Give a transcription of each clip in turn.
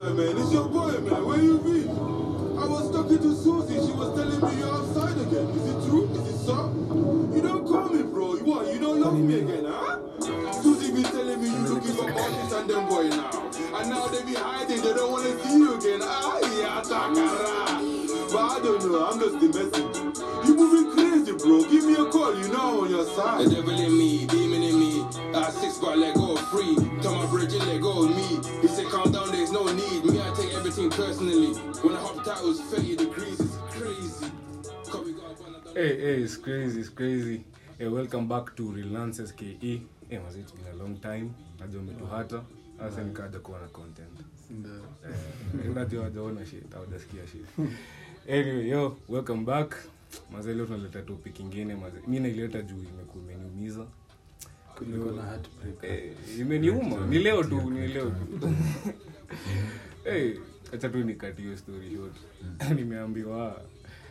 Hey, man, it's your boy, man. Where you been? I was talking to Susie. She was telling me you're outside again. Is it true? Is it so? You don't call me, bro. You what? You don't love me again, huh? Susie been telling me you looking for artists and them boy now. And now they be hiding. They don't want to see you again. Ah, yeah, takara. But I don't know. I'm just the messenger. You moving crazy, bro. Give me a call. You know I'm on your The side. devil in me, demon in me. Uh, six got let go free. Tell my bridge and let go of me. He said, calm down, there's no need. Me, I take everything personally. When I hopped out, it was 30 degrees. It's crazy. Cause we got one of them. Hey, hey, it's crazy, it's crazy. Hey, welcome back to Relances KE. Hey, was it's been a long time. Najua umetuhata. Sasa nikaja kuwa na content. Eh, unajua hajaona shit, hawajasikia shit. Anyway, yo, welcome back. Maze leo tunaleta topic ingine maze. Mimi naileta juu imekuwa imeniumiza. Kulikuwa na heartbreak. Eh, imeniuma. Ni leo tu, ni leo tu. Hey, acha tu nikati hiyo story short. Nimeambiwa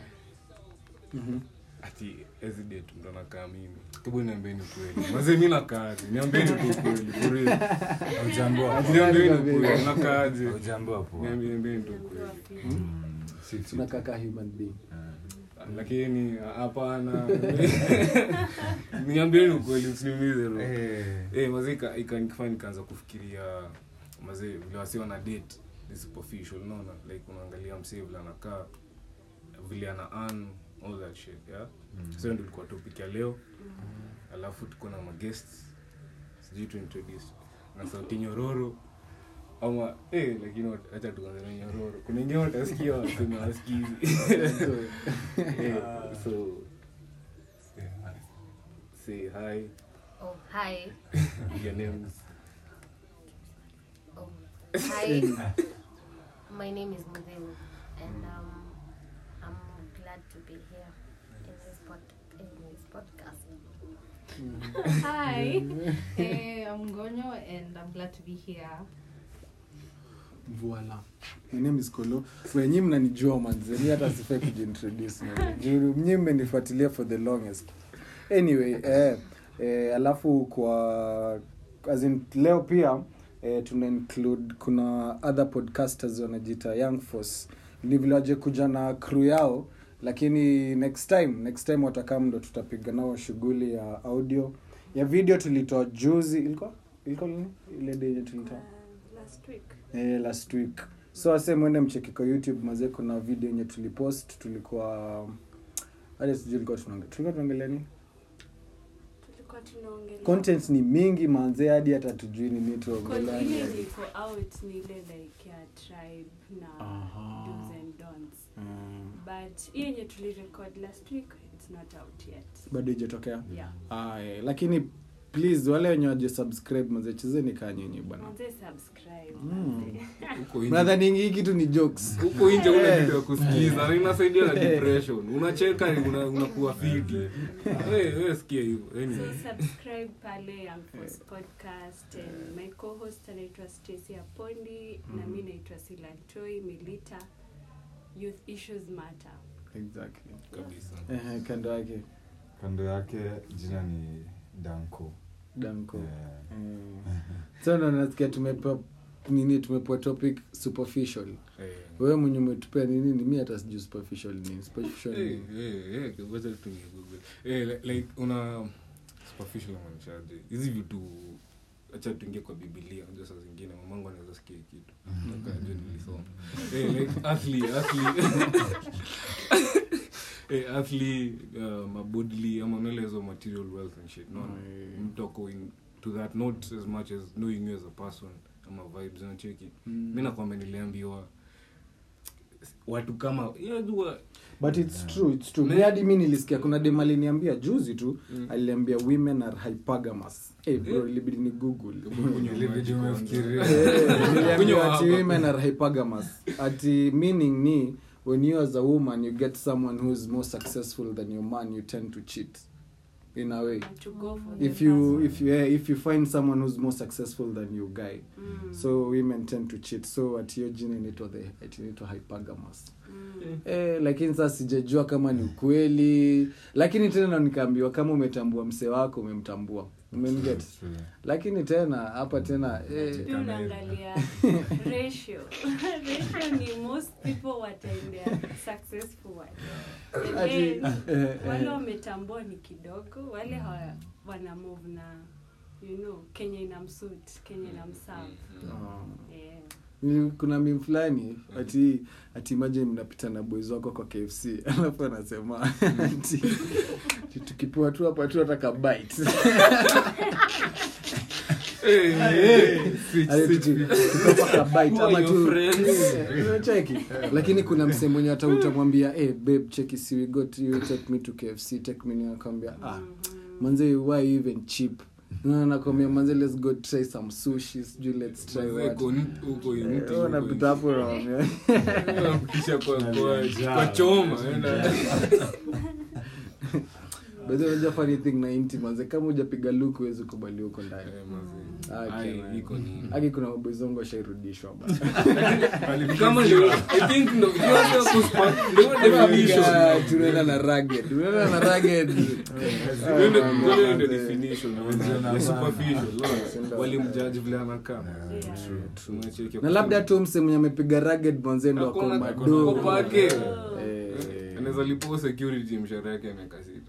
ati ezi date ndo nakaa mimi kibu niambieni kweli maze mi nakaaje niambieni tu kweli for real. Haujaambiwa. niambieni kweli nakaaje Haujaambiwa poa. Niambi- niambieni tu kweli Si- si- tunakaa ka human being lakini hapana niambieni ukweli msiniumize roho. Eh, Eh, maze ika- ikanifanya nikaanza kufikiria maze vile wasiwa na date ni superficial unaona like unaangalia msee vile anakaa vile ana earn all that shit yeah so ndio ilikuwa topic ya leo alafu tuko na maguests sijui tu introduce na sauti nyororo ama eh lakini wat- acha tuanze na nyororo kuna ingine watasikia waseme wasikizi eh, so say hi Oh, hi. your names Oh, hi. My name is Mudhimu, and um, I'm glad to be here in this pod in this podcast. Hi, eh, I'm Gonyo and I'm glad to be here. voila my name is kolo wenyi mnanijua manzeni hata sifai kujiintroduce man. Juu mnyi mmenifuatilia for the longest anyway eh, eh, alafu kwa as in, leo pia eh, tuna include kuna other podcasters wanajiita young force ni vile waje kuja na crew yao lakini next time next time watakam ndo tutapiga nao shughuli ya audio ya video tulitoa juzi ilikuwa ilikuwa lini ile day yenye tulitoa last week. eh, last week so ase mwende mcheki kwa youtube mazee kuna video yenye tulipost tulikuwa hadi sijui ilikuwa tunaonge- tulikuwa tunaongelea nini tulikuwa tunaongelea content ni mingi manzee hadi hata tujui ni nini Cause tuongelea ile liko out ni ile like ya tribe na Aha. do's and don'ts Mm, but hii yenye tulirecord last week it's not out yet bado ijatokea yeah ah, eh, lakini please wale wenye waje subscribe mazee chezeni kaa nyinyi bwana manze subscribe Mm. manze. huko nje nadhani hii kitu ni jokes huko nje una Eh. kitu ya kusikiza na inasaidia na depression unacheka una- unakuwa fiti wewe wewe sikia hivyo so anyway subscribe pale Young Force podcast and my co-host anaitwa Stacy Apondi na mi naitwa Silantoi Milita youth issues matter exactly kabisa eh, kando yake kando yake jina ni danko danko Eh, eh. so ndo nasikia tumepewa nini tumepewa topic superficial eh wewe mwenye umetupea nini ni mi hata sijui superficial ni superficial Eh, ni eh, eh, ngoja tu ni Google. Eh, li- like una superficial maanishaje hizi vitu acha tuingie kwa bibilia unajua saa zingine mamangu anaweza sikia hii kitu nakajua nilisoma eh, like earthly earthly eh, earthly uh, mabodily ama nalezo material wealth and shit no Mm. mtu ako in to that not as much as knowing you as a person ama vibes unacheki Mm. mi nakwamba niliambiwa watu kama unajua but it's true it's true Ne- mi hadi mi nilisikia kuna dem aliniambia juzi tu Mm. aliniambia women are hypergamous hey bro Eh. ilibidi ni google Kunywa Ile maji video kwanza. umefikiria. Eh, niliambiwa Kunywa ati hapa. women are hypergamous ati meaning ni when you as a woman you get someone who is more successful than your man you tend to cheat in a way and to go for the if you first if you yeah, if you find someone who's more successful than you guy Mm. so women tend to cheat so at hiyo jina inaitwa the ati inaitwa hypergamous Mm. eh, lakini sasa sijajua kama ni ukweli lakini tena nikaambiwa kama umetambua msee wako umemtambua umeniget lakini tena hapa tena eh, Pia unaangalia ratio ratio ni most people wataendea successful one And Ati- then, eh, wale eh. wametambua ni kidogo wale hawa- wana move na you know kenya ina msuit kenya ina mserve oh. yeah. Ni- kuna mim fulani ati ati imagine mnapita na boys wako kwa kfc alafu anasema ati ati tukipewa tu hapa tu hataka bite Ati tuki- tukipewa ka bite ama tu Eh, unacheki lakini kuna msee mwenye hata utamwambia hey, babe cheki si we got you take me to kfc take me nakwambia ah manze why you even cheap Na nakwambia manze let's go try some sushi sijui let's try Manze, what uko ni- uko Eh, unity, wewe uko unapita hapo unawaambia, Kisha kwa kwa kwa choma enda By the way, unajua funny thing na inti manze kama hujapiga luku huwezi kubali huko ndani Eh, manze. Ah, Ai, okay, man. iko ni haki kuna mabwezongo washairudishwa ba. kama ndio i think ndio hiyo ndio kuspa ndio definition Ah, tunaenda na rugged tunaenda na rugged Hiyo ndio- Ah, hiyo ndio manze. definition Wanaona ni superficial Ndio. no? walimjudge vile anakaa Yeah. Tunacheki na labda tu mse mwenye amepiga rugged manze ndo ako Hakuna- mado ako pake. Eh, anaweza lipo security mshahara yake ya miaka sita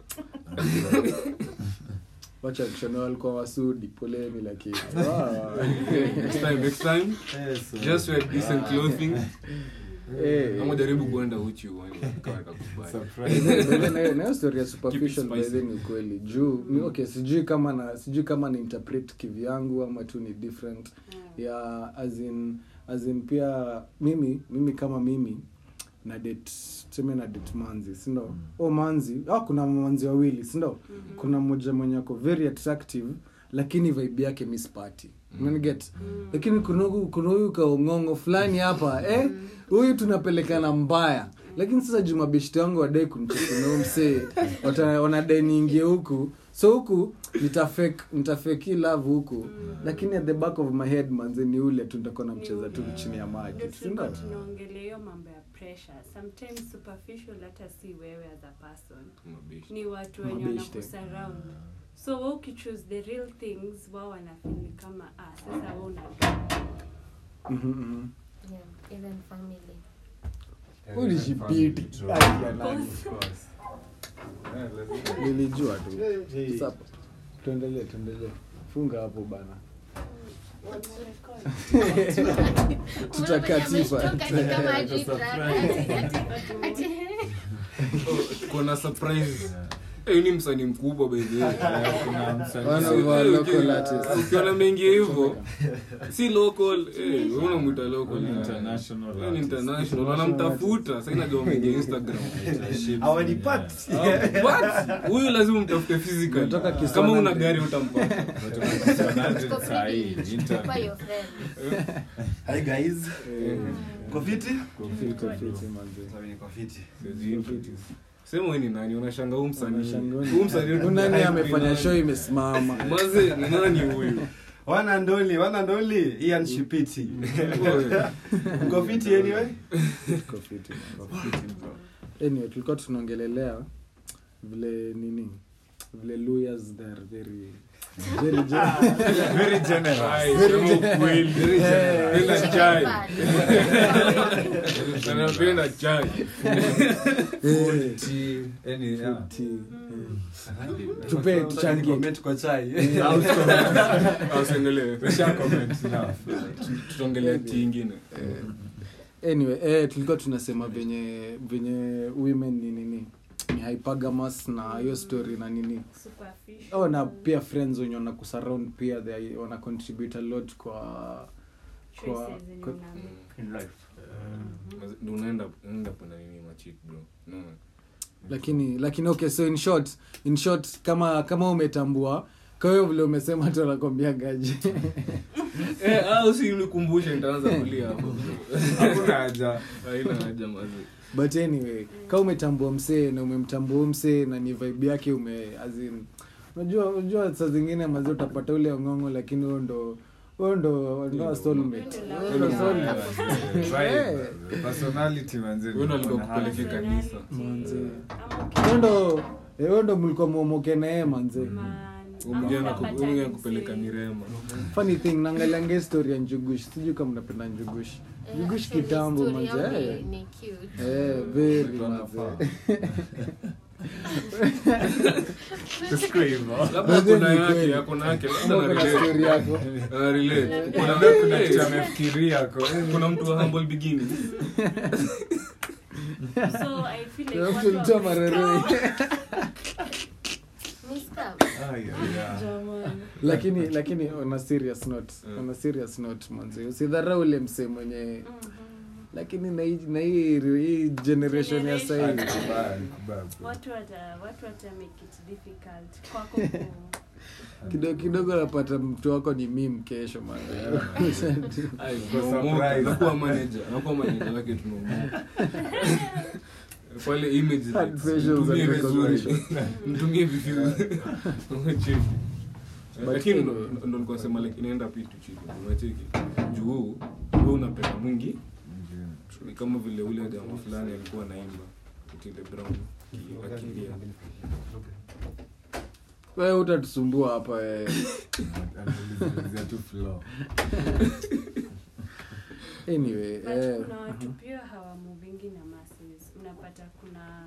wacha kushona walikuwa wasudi poleni lakini next time next time just wear decent clothing Eh. ama jaribu kuenda uchi uone kama itakubali nayo story ya superficial Keep it by the ni kweli juu mi- okay sijui kama na sijui kama ni interpret kivyangu ama tu ni different ya as in as in pia mimi mimi kama mimi na date tuseme na date manzi sindo mm. o manzi ah, kuna manzi wawili sindo mm-hmm. kuna mmoja mwenye ako very attractive lakini vibe yake miss party unaniget lakini kuna huyu- kuna huyu kaongongo fulani hapa eh huyu tunapelekana mbaya lakini sasa jumabeshti wangu wadai kumchekunao msee wata- wanadai niingie huku so huku nitafake nitafake love huku lakini at the back of my head manze ni ule tu nitakuwa namcheza tu chini ya maji Ndio si ndio? tulikuwa tunaongelea hiyo mambo ya pressure sometimes superficial hata si wewe as a person ni watu wenye Mabeshte. wanakusurround so we ukichoose the real things wao wanafili kama ah sasa we una Mhm, mhm. Yeah, even family. Ulishipiti. Ai, ya nani. nilijua tu Sasa, tuendelee tuendelee funga hapo bana Tutakatifa. Umetoka ni kama ati ati- ati- kuna surprise Eh, ni msanii mkubwa by the way. One of our Eh, local uki- artists. ukiona mengi hivyo si local eh, wewe unamwita local International Wewe ni artist. international wanamtafuta sasa inajua mengi instagram hawanipati Ah, what? huyu lazima mtafute physical Unatoka Kiswana kama una Mbe. gari utampata Tuko privileged. Kupa your friend. hi guys kofiti Fiti, fiti, manze. kofiti sema wewe ni nani unashanga huu msanii Unashangaa. huu msanii Huyu nani amefanya show imesimama maze ni nani huyu wana ndoli wana ndoli ian shipiti kofiti anyway Tuko fiti, man. anyway tulikuwa tunaongelelea vile nini vile lawyers they are very very gen- Very generous. Ai, Very sema gen- ukweli. Eh. Napenda chai Bad. Na napenda chai Eh, Tea, any, yeah. tea. tupe tuchangie comment kwa chai ausengelee Usha comment now. tutaongelea ti ingine anyway eh, tulikuwa tunasema venye venye women ni nini ni hypergamous na hiyo story na nini superficial oh, na pia friends wenye wana kusurround pia they wana contribute a lot kwa kwa, choices zenye kwa una make. Maze- ndio unaenda unaenda kuna nini machik bro no lakini lakini okay so in short in short kama kama umetambua kwa hiyo vile umesema tu anakwambia gaji eh au si unikumbushe nitaanza kulia hapo Hakuna haja. haina haja maze but anyway kama umetambua msee na umemtambua huyu msee na ni vibe yake ume as in unajua unajua saa zingine mazi utapata ule ongongo lakini huo ndo huo ndo ndo soulmate Huo ndo soulmate Vibe. Personality manze. wewe ndo alikuwa Wana kupeleke kanisa manze Ama uki- huo ndo eh, huo ndo mlikuwa mwomoke naye manze man, umgeni Unapata umgeni msee. kupeleka mirema funny thing naangalianga story ya njugush sijui kama mnapenda njugush Eh, njugush actually, kitambo story yao manze ni- eh. ni cute. Eh, very Mtu manze anafaa. labda Manze kuna ni yake kweli. akona yake Ama labda kuna ana story relate. yako Ana relate. Kuna Labda kuna Eh, kitu amefikiria ko kuna mtu wa humble beginning so i feel like Kuna watu mtu mtoa wame- mareroi Ni scam. lakini lakini on a serious note Mm. on a serious note manze usidharau ule msee mwenye lakini na hii na hii hii generation ya sasa hivi watu wata watu wata make it difficult kwako ku kidogo kidogo napata mtu wako ni mim kesho manze Ai, surprise. nakuwa manager nakuwa manager wake tunaumia pale image like, Hand facials mtumie and vizuri recognition. mtumie vizuri Umecheki. But lakini ndo anyway. ndo nilikuwa nasema like inaenda pitu chini unacheki juu wewe unapenda mwingi ni kama vile ule jamaa fulani alikuwa naimba Otile Brown ki- akilia wewe utatusumbua hapa wewe anaulizia tu flow anyway but eh, kuna watu pia hawamuvingi na masses unapata kuna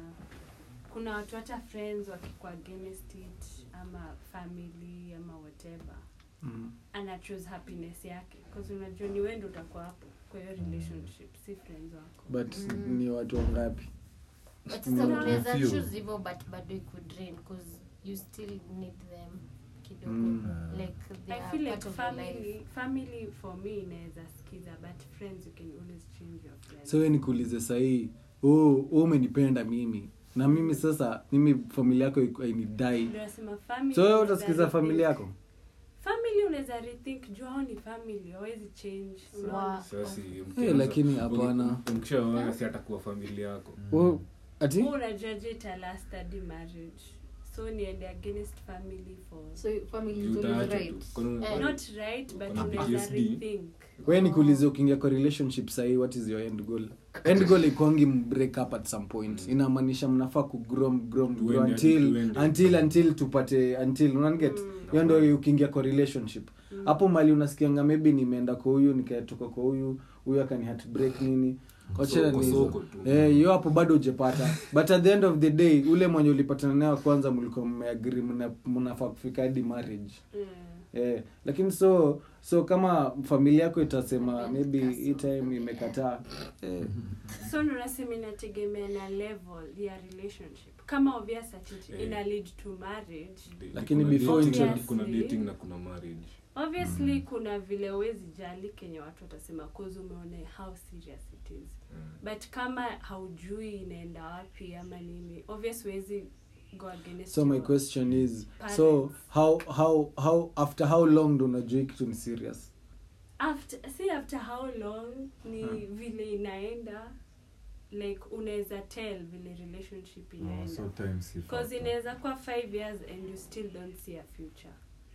kuna watu hata friends wakikuwa against it ama family ama whatever mm. ana choose happiness yake bcause unajua ni wendo utakuwa hapo kwa hiyo relationship si friends wako but Mm. ni watu wangapi But sasa Mm. unaweza Few. choose hivyo but bado ikudrain because you still need them kidogo Mm. like they I are feel like part of your life family family for me inaweza sikiza but friends you can always change your friends so we nikuulize sahii oh, oh, umenipenda mimi na mimi sasa mimi familia yako iko- hainidai Ndio nasema family so wewe unaweza utasikiza rethink. familia yako family unaweza rethink juu hao ni family hawezi change unaona? Wa- sasa Eh, lakini hapana. mkishaoana si atakuwa familia yako oh, ati Wewe unajuaje ita last hadi marriage so niende against family for So family Juu is always utaacha tu. right. Kwani- Eh, not right but Kuna unaweza PTSD. rethink we nikuulize ukiingia kwa relationship sahii what is your end goal end goal ikwangi break up at some point inamaanisha mnafaa kugrow grow grow Tuende hadi until tuende. until until tupate until unanget hiyo ndo ukiingia kwa relationship hapo mali unasikianga maybe nimeenda kwa huyu nikatoka kwa huyu huyu akani heartbreak nini Wachana Soko, ni hizo. soko tu. Eh, hiyo hapo bado ujepata but at the end of the day ule mwenye ulipatana naye wa kwanza mlikuwa mmeagri mnafaa kufika hadi marriage Mm. eh, lakini so so kama familia yako itasema maybe hii time imekataa eh, so ndo nasema inategemea na level ya relationship kama obvious ati Eh. ina lead to marriage Lakini Kuna before dating- intro- kuna dating na kuna marriage obviously kuna vile uwezi jali kenye watu watasema cause umeona how serious it is but kama haujui inaenda wapi ama nini obvious huwezi go against so my your question is so parents. how how how after how long ndo unajua hii kitu ni serious after see after how long ni vile inaenda like unaweza tell vile relationship Oh, inaenda so time si because factor. inaweza kuwa five years and you still don't see a future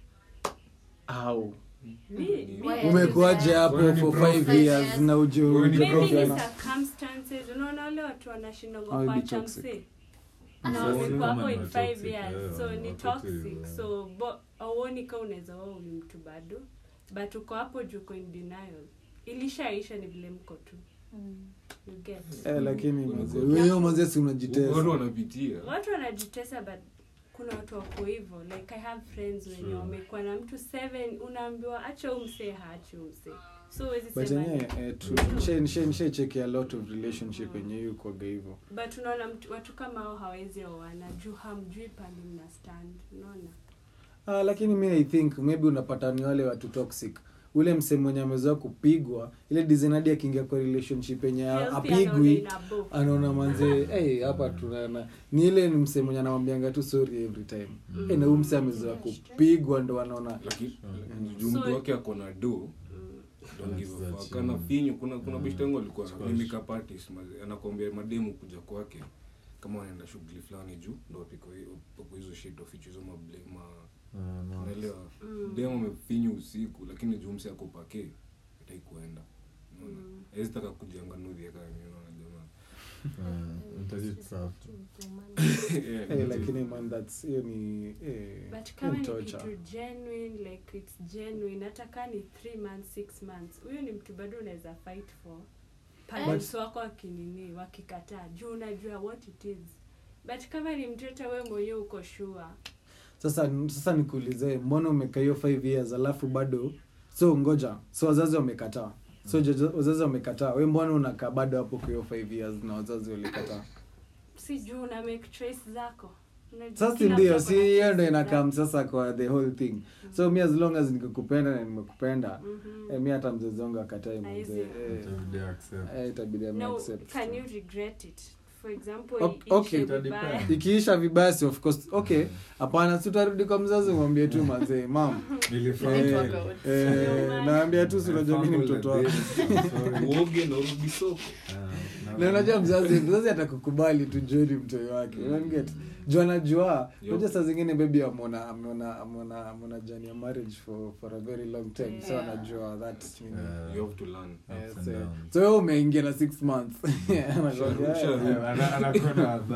au Mi- mi- Why? umekuaje hapo Wewe ni for prof. five years na Wewe ni maybe ni ujuana circumstances unaona wale watu wanashindanga Au be kuacha toxic. msee Ah, na so wamekuwa kama hapo ni in wa five toxic, years eh, so wa ni toxic, toxic eh. so bo- auoni ka unaweza wao ni mtu bado but uko hapo juu uko in denial ilishaisha ni vile mko tu you get eh, lakini Kuna mazee, goals. wewe mazee si watu unajitesa wanapitia watu wanajitesa but kuna watu wako hivyo like i have friends wenye Sure. wamekuwa na mtu seven unaambiwa acha umsee haachi umsee so huwezi but sema yenyewe ni- eh, true. Nisha- nisha- nishaicheki a lot of relationship yenye hiyo kwaga hivyo but unaona mtu- watu kama hao hawezi oana juu hamjui pali mna stand unaona ah, lakini mi i think maybe unapata ni wale watu toxic ule msee mwenye amezoea kupigwa ile design hadi akiingia kwa relationship yenye Girls pia apigwi anaona ina bo. anaona manzee hey, hapa tunaona ni ile ni msee mwenye anamwambianga tu sorry every time Mm. hey, na huyu msee amezoea kupigwa ndo anaona lakini Mm. juu mtu So- wake ako na do Mm. don't give a That's fuck. that, Ana mm. finyu kuna kuna Mm. beshte yangu alikuwa Squash. ni makeup artist maze- anakwambia mademu kuja kwake kama wanaenda shughuli fulani juu ndo wapiko hiyo- wapiko hizo shit oficho hizo mable ma Ah, no. unaelewa Mm. demu amefinyu usiku lakini juu mse ako pake itai kuenda unaona Mm. hawezi taka kujenga nudhi ya kama unaona jamaa Yeah, Eh, lakini man that's hiyo ni eh, but hiyo kama ni ni torture. kitu genuine like it's genuine hata kaa ni three months six months huyo ni mtu bado unaweza fight for parents wako wakinini wakikataa juu unajua what it is but kama ni mtoto we mwenyewe uko sure sasa sasa nikuulize mbona umekaa hiyo 5 years alafu bado so ngoja so wazazi wamekataa so jaja- wazazi wamekataa we mbona unakaa bado hapo kwa hiyo 5 years na wazazi walikataa si juu una make choice zako Unajua sasa kila ndio mtu si ako na hiyo ndo choice inakam zake. sasa kwa the whole thing so mi as long as nikikupenda na nimekupenda Mhm. eh, mi hata mzazi wangu akatai mzee Haizi. eh, eh, itabidi ame no accept. can you regret it for example Ok- iishe okay. vibaya. ikiisha vibaya si of course okay hapana si utarudi kwa mzazi mwambie tu mazee mam Eh, eh, naambia tu si unajua mi ni mtoto wako uoge na urudi soko na unajua mzazi mzazi atakukubali tu joni mtoi wake unaniget juu anajua Yo. unajua saa zingine bebi amona amona amona amona jani ya marriage for for a very long time so Yeah. anajua that nini. you have to learn Yes, eh. so wewe umeingia na six months Anakwambia, Usharudi. eh,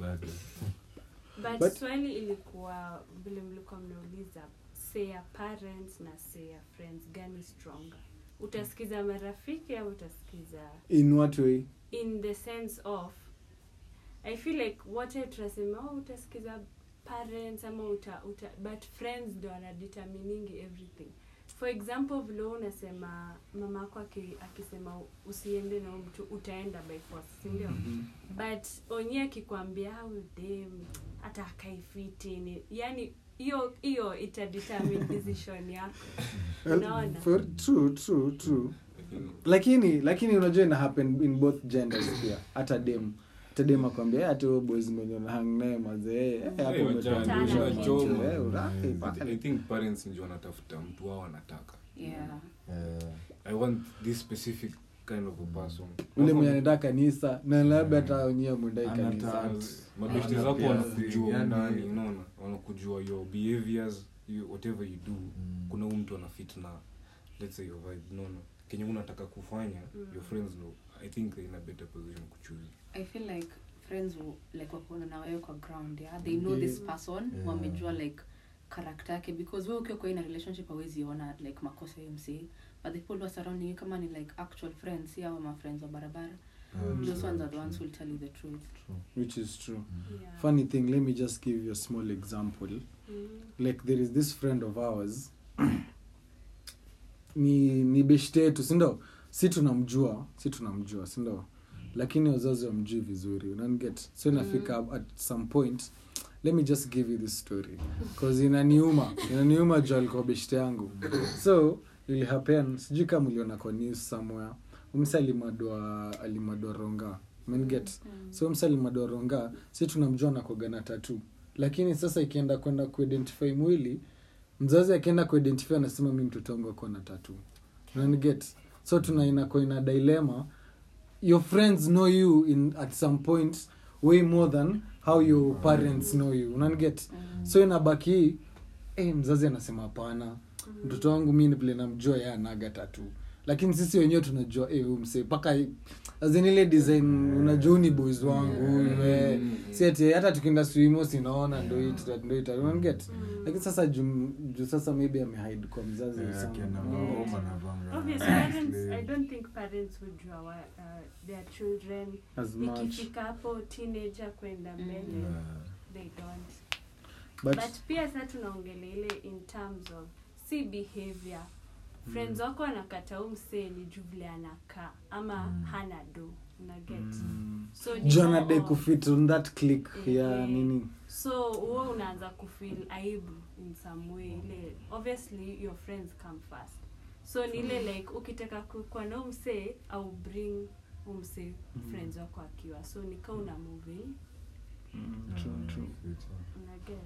but, But- swali ilikuwa vile mlikuwa mnauliza say ya parents na say ya friends gani stronger utasikiza marafiki au utasikiza in what way in the sense of i feel like wote tunasema oh, utasikiza parents ama uta, uta but friends ndo wanadeterminingi everything for example vile wewe unasema mama yako aki- akisema usiende na huyu mtu utaenda by force sindio but onye akikwambia au dem hata akaifiti ni yani hiyo hiyo itadetermine decision yako unaona For, true true true lakini lakini unajua ina happen in both genders pia hata dem hata dem akwambia hata huyo boys mwenye unahang naye mazee eh, hapo Eh, umepandisha wajana, macho, unachoma. eh, urahi, I pale. think parents ndio wanatafuta mtu wao wanataka Yeah. i want this specific kind of a person ule mwenye anaenda kanisa na labda hata wenyewe mwendai Anataka- kanisa mabeshte Ana zako pia wanakujua yani- ndani unaona wanakujua your behaviors you, whatever you do kuna huyu mtu anafit na let's say your vibe unaona kenye unataka kufanya your friends know i think they're in a better position kuchoose i feel like friends will, like wakona na wewe kwa ground yeah they know this person Yeah. wamejua like character yake because wewe ukiwa kwa ina relationship hawezi ona like makosa ya mc but the people who are surrounding you kama ni like actual friends si hawa ma friends wa barabara those ones are the ones who will tell you the truth which is true yeah. funny thing let me just give you a small example mm. like there is this friend of ours ni ni beshte yetu sindo si tunamjua si tunamjua sindo lakini wazazi wamjui vizuri unanget so inafika at some point let me just give you this story bcause inaniuma inaniuma juu alikuwa beshte yangu so ili happen sijui kama uliona kwa news somewhere umsa alimadwa alimadwa ronga menget so msa alimadwa ronga si tunamjua nakoga na tatu lakini sasa ikienda kwenda kuidentify mwili mzazi akienda kuidentify anasema mi mtoto wangu akuwa na tatu unaniget so tuna inakuwa ina dilema your friends know you in at some point way more than how your parents know you unaniget so inabaki eh, mzazi anasema hapana mtoto wangu mi vile namjua ye anaga tatu lakini sisi wenyewe tunajua eh, huyu msee mpaka azinile design unajua huyu ni boys wangu huyu eh. si ati hata tukienda swimo sinaona ndo hii tuta- ndo hii tuta- unaniget lakini sasa juu juu sasa maybe amehide kwa mzazi sana. Obvious, parents, I don't think parents would draw uh, their children as much ikifika hapo teenager kwenda mbele they don't but, but pia sasa tunaongelea ile in terms of si behavior friends wako wanakata huu msee ni juu vile anakaa ama hana do unaget so ni juu more anadai of- kufit on that click ya Eh, nini so huo unaanza kufeel aibu in some way ile obviously your friends come first so ni ile like ukitaka kukua na umsee au bring umsee friends wako akiwa so nika una moving True, true. unaget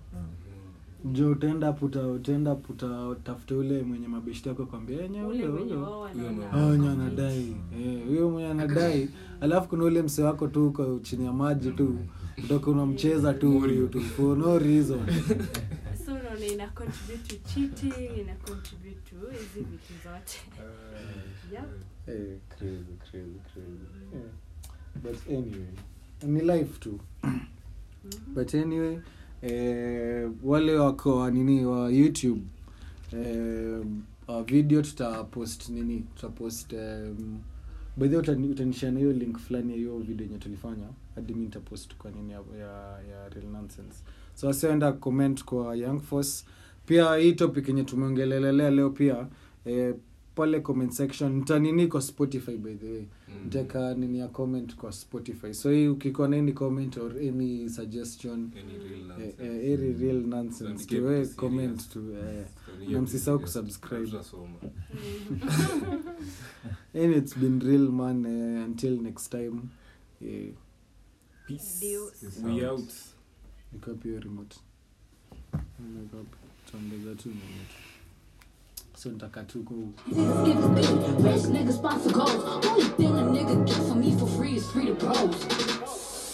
jo utaenda puta utaenda puta utafute ule mwenye mabeshti yako kwambia enye ule ule mwenye ule wao Huyo wanaona Ah, wenye ako anadai Eh, huyo mwenye anadai alafu kuna ule mse wako tu uko chini ya maji tu utoka unamcheza tu huyu tu for no reason fit. so unaona ina contribute to cheating ina contribute to hizi vitu zote yep. Eh, crazy, crazy, crazy. Yeah. but anyway ni life tu but anyway eh, wale wako wa nini wa youtube eh, uh, video tutapost nini tutapost um, by the way utani- utanishana hiyo link fulani ya hiyo video yenye tulifanya hadi mi nitapost kwa nini ya, ya, ya real nonsense so wasioenda comment kwa young force pia hii topic yenye tumeongelelelea leo pia eh, pale comment section ntanini kwa spotify by the way Mm. nteka nini ya comment kwa spotify so hii ukikuwa na any comment or any suggestion Any real eh, nonsense. eh, any real nonsense Tuandikie tuwe vitu comment serious. tu eh. Tuandikie na vitu msisahau serious. kusubscribe. Tutasoma. and it's been real man eh, until next time eh, Peace. Deus. We out. nikapi hiyo remote Nikapi. tuongeza tu minute so nitaka tu ku Rich niggas sponsor goals. Only thing a nigga get from me for free is free to bros.